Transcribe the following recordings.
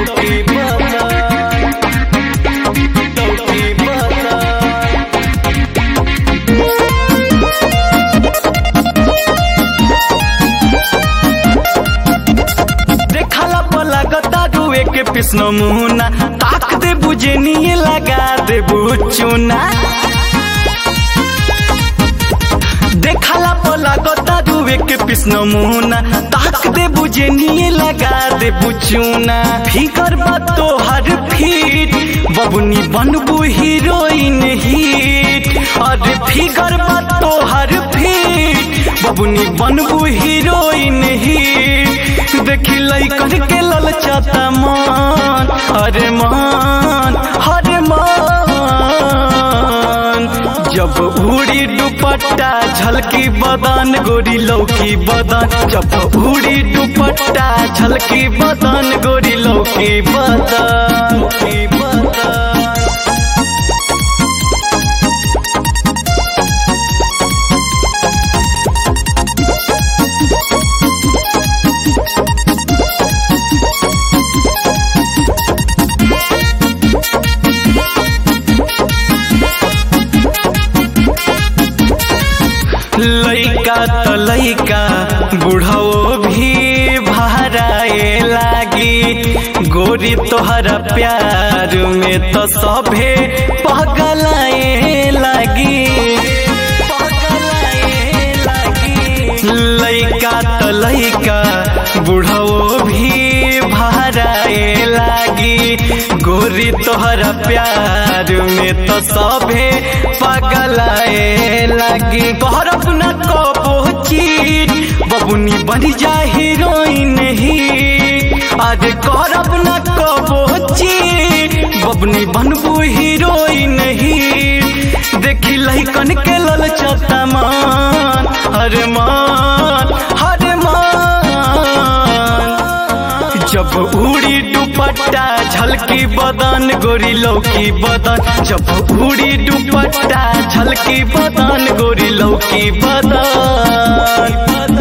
लौकी बदन लौकी बदन देखला पला गतारुए के पिसन मुना ताक दे बुझे निये लगा दे बुचुना देखला पला गतारुए के पिसन मुना ताक दे बुझे निये लगा दे बुचुना फिकर बा तो हर फीट बबुनी बनबू हीरोइन हिट अरे फिकर बा तो हर फीट बबुनी बनबू हीरोइन हिट देखी लइकन के ललचाता मान अरे मान अरे मान जब उड़ी दुपट्टा झलकी बदन गोरी लौकी बदन जब उड़ी दुपट्टा झलकी बदन गोरी लौकी बदन लौकी बदन लइका त लइका बुढ़ाओ भी भराए लागी गोरी तोहरा प्यार में तो सभे पगलाए लागी पगलाए लागी लइका त लइका बुढ़ाओ भी भराए लागी गोरी तोहरा प्यार में तो सभे पगलाए लागी कहरब न कबो चीट बबुनी बन जा हीरोइन ही आज कहरब न कबो चीट बबुनी बनबू हीरोइन ही देखी लइकन के ललचता मान हरे मान हरे मान जब उड़ी दुपट्टा झलकी बदन गोरी लौकी बदन जब उड़ी दुपट्टा झलकी बदन गोरी लौकी बदन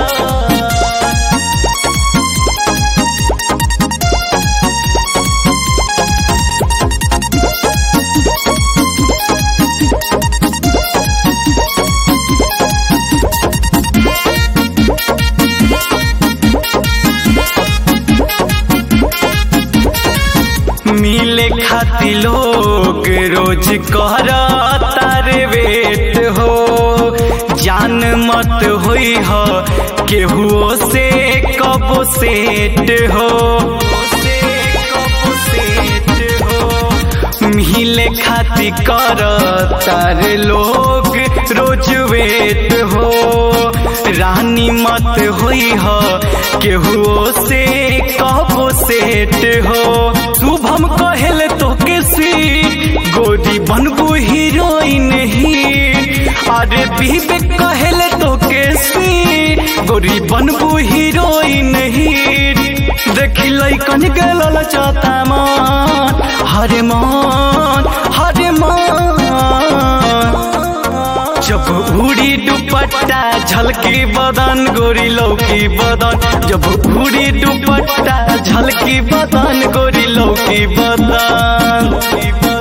मिले खाती लोग रोज कर तारे वेट हो जान मत होई हो केहुओ से कब सेट हो मिले खाती कर तारे लोग रोज वेट हो रानी मत होई हो केहुओ से कब सेट हो शुभम कहल तो के स्वीट गोरी बनबू हीरोइन ही अरे बीबे कहल तो के स्वीट गोरी बनबू हीरोइन ही देखी लइकन के ललचता मान हरे मान हरे मान जब उड़ी दुपट्टा झलकी बदन गोरी लौकी बदन जब उड़ी दुपट्टा झलकी बदन गोरी लौकी बदन